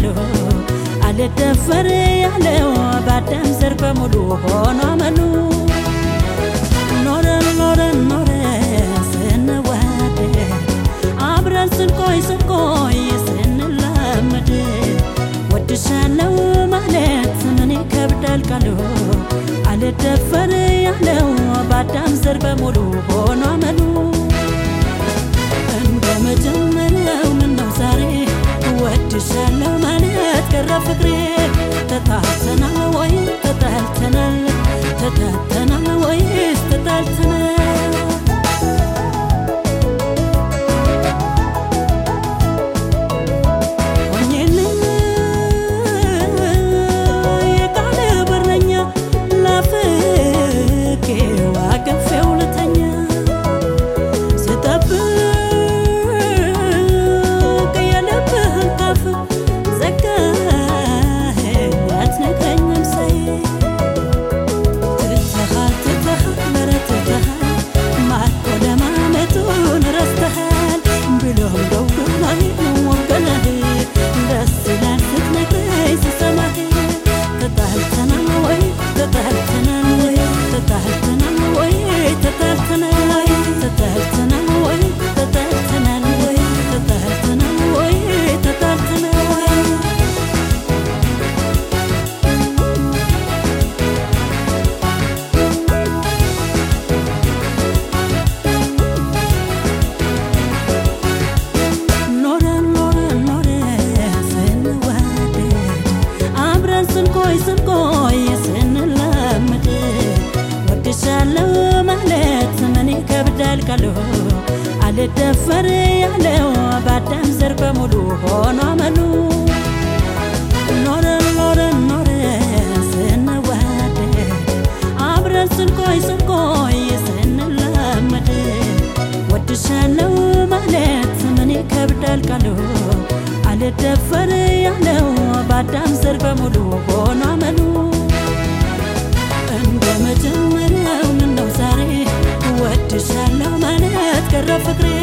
ቃሉ አልደፈር ያለው በአዳም ዘር በሙሉ ሆኖ አመሉ ኖረን ኖረን ኖረን ስንዋደድ አብረን ስንቆይ ስንቆይ ስንላመድ ወድሻለው ማለት ምን ይከብዳል ቃሉ አልደፈር ያለው በአዳም ዘር በሙሉ ሆኖ አመሉ እንደ መጀመሪያው ምነው ዛሬ ወድሻለው ማለት ቀረ ፍቅሬ ተጣልተናል ወይ ተጣልተናል ተጣልተናል ወይስ ተጣልተናል ሆኜልህ የቃል በረኛ ናፍቄው አቅፌው ልተኛ ስጠብቅ የልብህን ቃፍ ዘጋኸኝ አትነግረኝም ሳይ ትተሃል ትተሃል ኧረ ትተሃል ማርኮ ለማመጡን ረስተሃል ብሎም ደውሎኝ ወገነህ ደስ ይላል ስትነግረኝ ስሰማህ ተጣልተናል ወይ ተጣልተናል ወይ ተጣልተናል ወይ ተጣልተናል ተጣልተናል ወይ ተጣልተናል ወይ ተጣልተናል ወይ ተጣልተናል ኖረን ኖረን ኖረን ስንዋደድ አብረን ስንቆይ ስንቆይ ስንላመድ ወድሻለው ማለት ምን ይከብዳል ቃሉ አልደፈር ያለው በአዳም ዘር በሙሉ ሆኖ አመሉ ኖረን ኖረን ኖረን ስንዋደድ አብረን ስንቆይ ስንቆይ ስንላመድ ወድሻለው ማለት ምን ይከብዳል ቃሉ አልደፈር ያለው በአዳም ዘር በሙሉ ሆኖ አመሉ እንደ መጀመሪያው ምነው ዛሬ ወድሻለው ማለት ቀረ ፍቅሬ